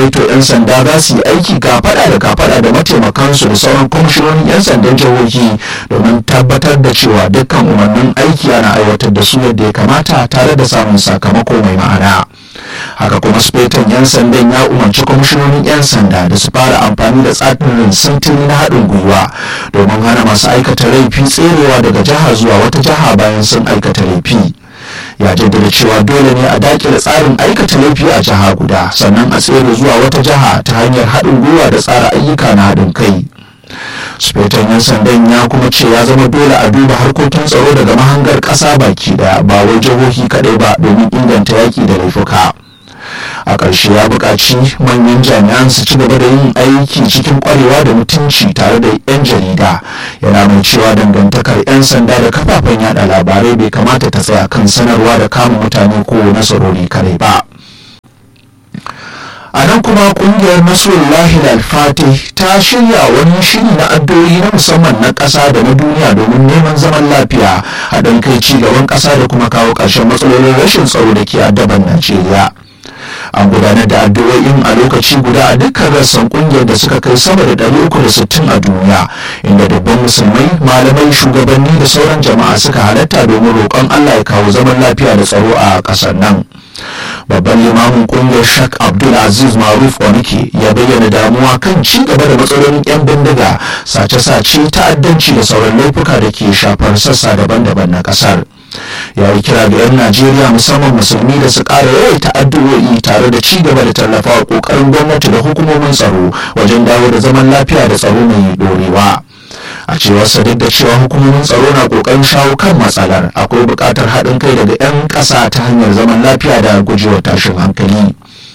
to 'yan sanda za su yi aiki kafada da kafada da mataimakansu da sauran kwamishinonin 'yan sandan jihohi domin tabbatar da cewa dukkan umarnin aiki ana aiwatar da su yadda ya kamata tare da samun sakamako mai ma'ana haka kuma sufetan 'yan sandan ya umarci kwamishinonin 'yan sanda da su fara amfani da tsarin sintiri na haɗin gwiwa domin hana masu aikata laifi tserewa daga jiha zuwa wata jiha bayan sun aikata laifi ya jaddada cewa dole ne a dakile tsarin aikata laifi a jiha guda sannan a tsere zuwa wata jiha ta hanyar haɗin gwiwa da tsara ayyuka na haɗin kai sufetan yan sandan ya kuma ce ya zama dole a duba harkokin tsaro daga mahangar ƙasa baki daya ba wai jihohi kaɗai ba domin inganta yaƙi da laifuka a ƙarshe ya buƙaci manyan jami'an su ci gaba da yin aiki cikin ƙwarewa da mutunci tare da 'yan jarida yana mai cewa dangantakar 'yan sanda da kafafen yada labarai bai kamata ta tsaya kan sanarwa da kama mutane ko nasarori kare ba a nan kuma kungiyar nasrullahi alfati ta shirya wani shiri na addu'o'i na musamman na ƙasa da na duniya domin neman zaman lafiya haɗin kai ci gaban ƙasa da kuma kawo ƙarshen matsalolin rashin tsaro da ke addaban najeriya an gudanar da addu'o'in a lokaci guda a dukkan rassan kungiyar da suka kai sama da 360 a duniya inda dubban musulmai malamai shugabanni da sauran jama'a suka halatta domin roƙon allah ya kawo zaman lafiya da tsaro a ƙasar nan babban limamin kungiyar shak abdul aziz maruf onike ya bayyana damuwa kan ci gaba da matsalolin yan bindiga sace-sace ta'addanci da sauran laifuka da ke shafar sassa daban-daban na kasar ya yi kira ga 'yan najeriya musamman musulmi da su ƙara yawaita addu'o'i tare da ci gaba da tallafa ƙoƙarin gwamnati da hukumomin tsaro wajen dawo da zaman lafiya da tsaro mai ɗorewa. a cewar sa duk da cewa hukumomin tsaro na kokarin shawo kan matsalar akwai buƙatar haɗin kai daga 'yan ƙasa ta hanyar zaman lafiya da gujewa tashin hankali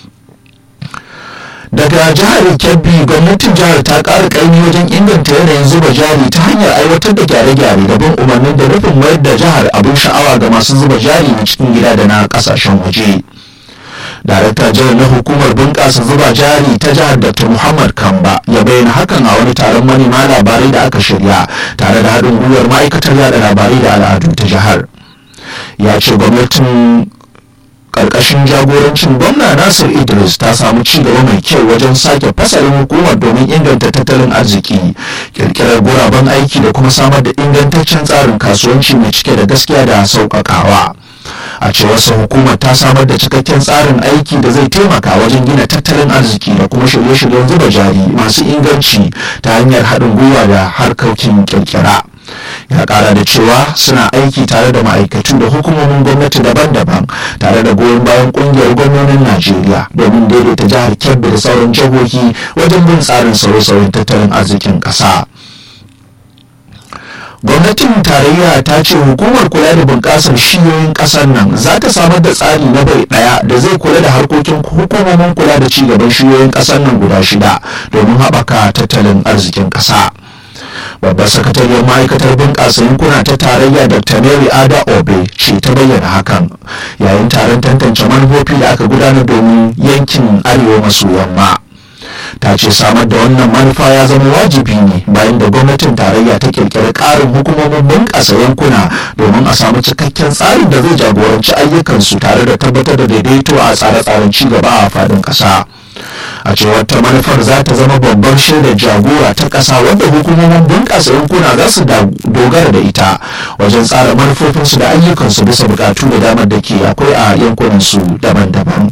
daga jihar kebbi gwamnatin jihar ta ƙara ƙaimi wajen inganta yanayin zuba jari ta hanyar aiwatar da gyare-gyare da bin umarnin da nufin mayar da jihar abin sha'awa ga masu zuba jari na cikin gida da na ƙasashen waje. darakta jihar na hukumar bunƙasa zuba jari ta jihar dr muhammad kamba ya bayyana hakan a wani taron manema labarai da aka shirya tare da haɗin gwiwar ma'aikatar yada labarai da al'adu ta jihar ya ce gwamnatin ƙarƙashin jagorancin gwamna nasir idris ta samu ci gaba mai kyau wajen sake fasalin hukumar domin inganta tattalin arziki kirkirar guraben aiki da kuma samar da ingantaccen tsarin kasuwanci mai cike da gaskiya da sauƙaƙawa. a cewar sa hukumar ta samar da cikakken tsarin aiki da zai taimaka wajen gina tattalin arziki da kuma shirye-shiryen zuba jari masu inganci ta hanyar haɗin gwiwa da harkokin kirkira ya ƙara da cewa suna aiki tare da ma'aikatu da hukumomin gwamnati daban-daban tare da goyon bayan ƙungiyar gwamnonin najeriya domin daidaita jihar kebbi da sauran jihohi wajen bin tsarin sauye-sauyen tattalin arzikin ƙasa. gwamnatin tarayya ta ce hukumar kula da bunƙasar shiyoyin ƙasar nan za ta samar da tsari na bai ɗaya da zai kula da harkokin hukumomin kula da cigaban shiyoyin ƙasar nan guda shida domin haɓaka tattalin arzikin ƙasa babbar sakatariyar ma'aikatar bunƙasa yankuna ta tarayya dr mary ada obe ce ta bayyana hakan yayin taron tantance manufofi da aka gudanar domin yankin arewa maso yamma ta ce samar da wannan manufa ya zama wajibi ne bayan da gwamnatin tarayya ta kirkiri ƙarin hukumomin bunƙasa yankuna domin a samu cikakken tsarin da zai jagoranci ayyukansu tare da tabbatar da daidaito a tsare-tsaren cigaba a faɗin ƙasa a cewar ta manufar za ta zama babbar shaidar jagora ta ƙasa wadda hukumomin bunƙasa yankuna za su dogara da ita wajen tsara manufofinsu da ayyukansu bisa buƙatu da damar da ke akwai a yankunansu daban-daban.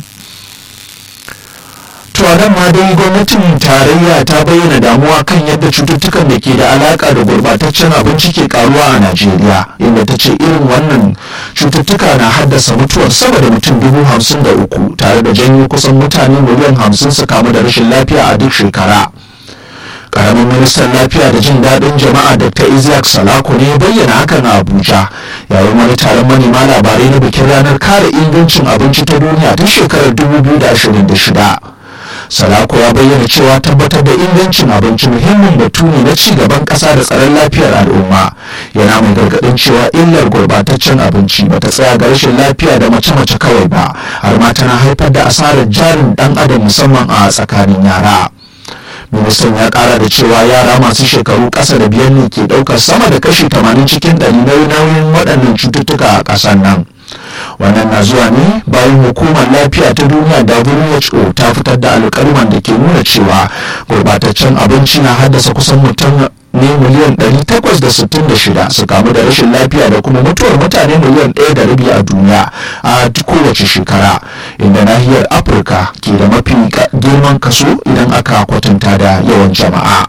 to nan ma dai gwamnatin tarayya ta bayyana damuwa kan yadda cututtukan da ke da alaka da gurbataccen abinci ke karuwa a najeriya inda ta ce irin wannan cututtuka na haddasa mutuwar sama da mutum dubu hamsin da uku tare da janyo kusan mutane miliyan hamsin su kamu da rashin lafiya a duk shekara karamin ministan lafiya da jin daɗin jama'a dr isaac salako ne ya bayyana hakan a abuja yayin wani taron manema labarai na bikin ranar kare ingancin abinci ta duniya ta shekarar 2026 salako ya bayyana cewa tabbatar da ingancin abinci muhimmin batu ne na ci gaban ƙasa da tsaron lafiyar al'umma yana mai gargaɗin cewa illar gurbataccen abinci ba ta tsaya ga rashin lafiya da mace-mace kawai ba har ma tana haifar da asarar jarin ɗan adam musamman a tsakanin yara ministan ya kara da cewa yara masu shekaru ƙasa da biyar ne ke ɗaukar sama da kashi 80 cikin ɗari nauyin waɗannan cututtuka a ƙasar nan wannan na zuwa ne bayan hukumar lafiya ta duniya who ta fitar da alƙalman da ke nuna cewa gurbataccen abinci na haddasa kusan mutum ne miliyan 866 su kamu da rashin lafiya da kuma mutuwar mutane miliyan ɗaya da rabi a duniya a kowace shekara inda nahiyar afirka ke da mafi girman kaso idan aka kwatanta da yawan jama'a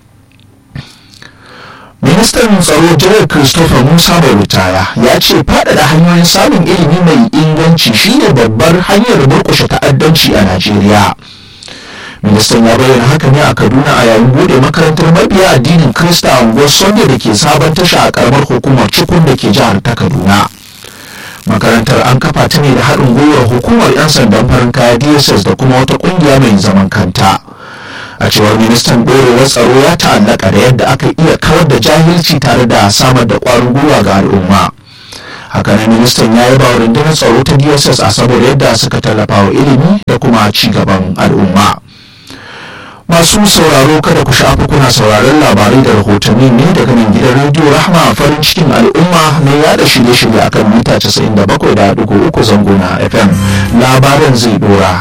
ministan tsaro janar christopher musa mai ritaya ya ce faɗaɗa hanyoyin samun ilimi mai inganci shine babbar hanyar murkushe ta'addanci a najeriya ministan ya bayyana haka ne a kaduna a yayin bude makarantar mabiya addinin krista a unguwar sunday da ke sabon tasha a karamar hukumar cikun da ke jihar ta kaduna makarantar an kafa ta ne da haɗin gwiwar hukumar 'yan sandan farin kaya dss da kuma wata ƙungiya mai zaman kanta a cewar ministan ɗorewar tsaro ya ta'allaka da yadda aka iya kawar da jahilci tare da samar da ƙwarin gwiwa ga al'umma hakanan ministan ya yi ba rundunar tsaro ta dss a saboda yadda suka tallafa wa ilimi da kuma ci gaban al'umma masu sauraro kada ku shafa kuna sauraron labarai da rahotanni ne daga nan gidan rediyo rahma farin cikin al'umma na yada shirye-shirye akan mita 97.3 zango na fm labaran zai dora